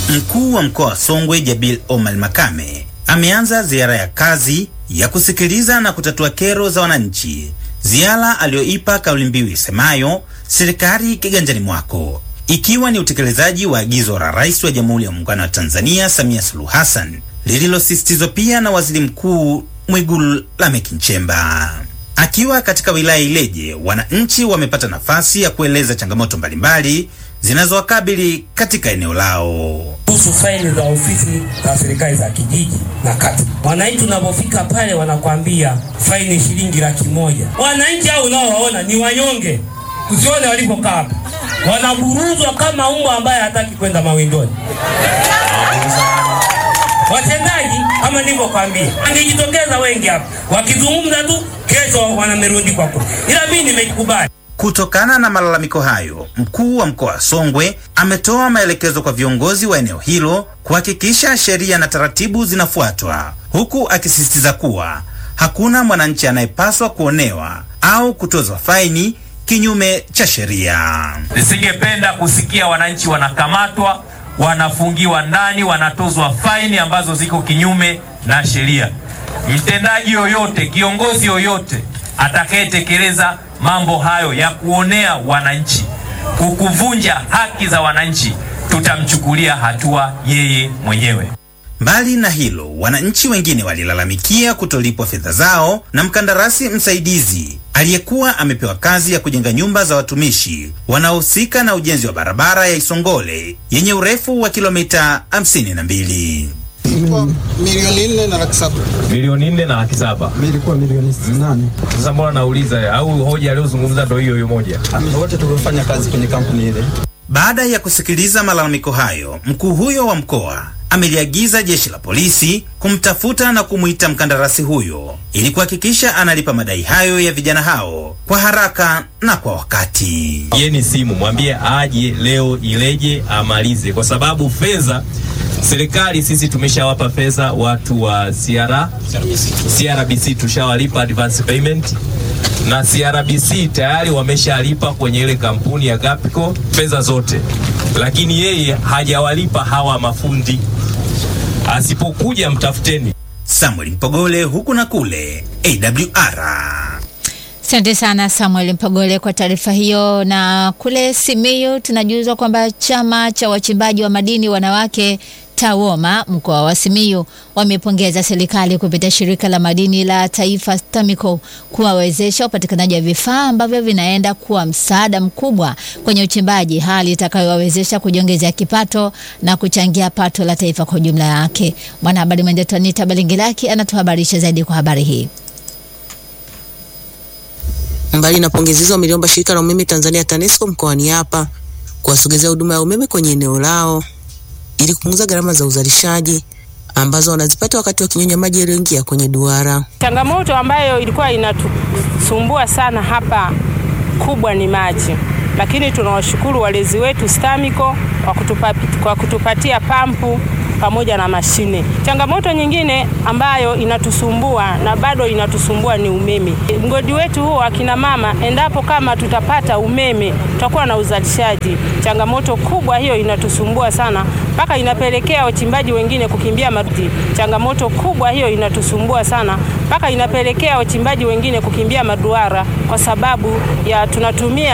Mkuu wa mkoa wa Songwe Jabil Omar Makame ameanza ziara ya kazi ya kusikiliza na kutatua kero za wananchi, ziara aliyoipa kauli mbiu isemayo serikali kiganjani mwako, ikiwa ni utekelezaji wa agizo la Rais wa Jamhuri ya Muungano wa Tanzania Samia Suluhu Hassan lililosisitizwa pia na Waziri Mkuu Mwigulu Lameck Nchemba. Akiwa katika wilaya Ileje, wananchi wamepata nafasi ya kueleza changamoto mbalimbali zinazowakabili katika eneo lao. kuhusu faini za ofisi za serikali za kijiji na kata. Wananchi tunapofika pale wanakwambia faini shilingi laki moja. Wananchi hao unaowaona ni wanyonge, usione walipokaa hapa, wanaburuzwa kama mbwa ambaye hataki kwenda mawindoni. Watendaji kama nilivyokwambia, angejitokeza wengi hapa wakizungumza tu, kesho wanamerudi kwa kura, ila mimi nimekubali. Kutokana na malalamiko hayo, mkuu wa mkoa wa Songwe ametoa maelekezo kwa viongozi wa eneo hilo kuhakikisha sheria na taratibu zinafuatwa, huku akisisitiza kuwa hakuna mwananchi anayepaswa kuonewa au kutozwa faini kinyume cha sheria. Nisingependa kusikia wananchi wanakamatwa, wanafungiwa ndani, wanatozwa faini ambazo ziko kinyume na sheria. Mtendaji yoyote, kiongozi yoyote atakayetekeleza mambo hayo ya kuonea wananchi, kukuvunja haki za wananchi, tutamchukulia hatua yeye mwenyewe. Mbali na hilo, wananchi wengine walilalamikia kutolipwa fedha zao na mkandarasi msaidizi aliyekuwa amepewa kazi ya kujenga nyumba za watumishi wanaohusika na ujenzi wa barabara ya Isongole yenye urefu wa kilomita 52. Ilikuwa milioni nne na laki saba. Milioni nne na laki saba. Ilikuwa milioni nane. Sasa mbona nauliza, au hoja aliyozungumza ndo hiyo hiyo moja? Wote tuliofanya kazi kwenye kampuni ile. Baada ya kusikiliza malalamiko hayo, mkuu huyo wa mkoa ameliagiza jeshi la polisi kumtafuta na kumwita mkandarasi huyo ili kuhakikisha analipa madai hayo ya vijana hao kwa haraka na kwa wakati. Yeni simu mwambie aje leo Ileje amalize, kwa sababu fedha serikali sisi tumeshawapa fedha watu wa CR, CRBC tushawalipa advance payment na CRBC tayari wameshalipa kwenye ile kampuni ya Gapco fedha zote, lakini yeye hajawalipa hawa mafundi. Asipokuja mtafuteni. Samuel Mpogole huku na kule AWR. Asante sana Samuel Mpogole kwa taarifa hiyo. Na kule Simiyu tunajuzwa kwamba chama cha wachimbaji wa madini wanawake TAWOMA mkoa wa Simiyu wamepongeza serikali kupitia shirika la madini la taifa STAMICO kuwawezesha upatikanaji wa vifaa ambavyo vinaenda kuwa msaada mkubwa kwenye uchimbaji, hali itakayowawezesha kujiongezea kipato na kuchangia pato la taifa kwa ujumla yake. Mwanahabari mwenzetu Anita Balingilaki anatuhabarisha zaidi kwa habari hii. Mbali na pongezi hizo, wameliomba shirika la umeme Tanzania TANESCO mkoani hapa kuwasogezea huduma ya umeme kwenye eneo lao ili kupunguza gharama za uzalishaji ambazo wanazipata wakati wakinyonya maji yaliyoingia kwenye duara. Changamoto ambayo ilikuwa inatusumbua sana hapa kubwa ni maji, lakini tunawashukuru walezi wetu STAMICO kwa, kutupa, kwa kutupatia pampu pamoja na mashine. Changamoto nyingine ambayo inatusumbua na bado inatusumbua ni umeme. Mgodi wetu huo akina mama, endapo kama tutapata umeme, tutakuwa na uzalishaji. Changamoto kubwa hiyo inatusumbua sana, mpaka inapelekea wachimbaji wengine kukimbia maduara. Changamoto kubwa hiyo inatusumbua sana, mpaka inapelekea wachimbaji wengine kukimbia maduara kwa sababu ya tunatumia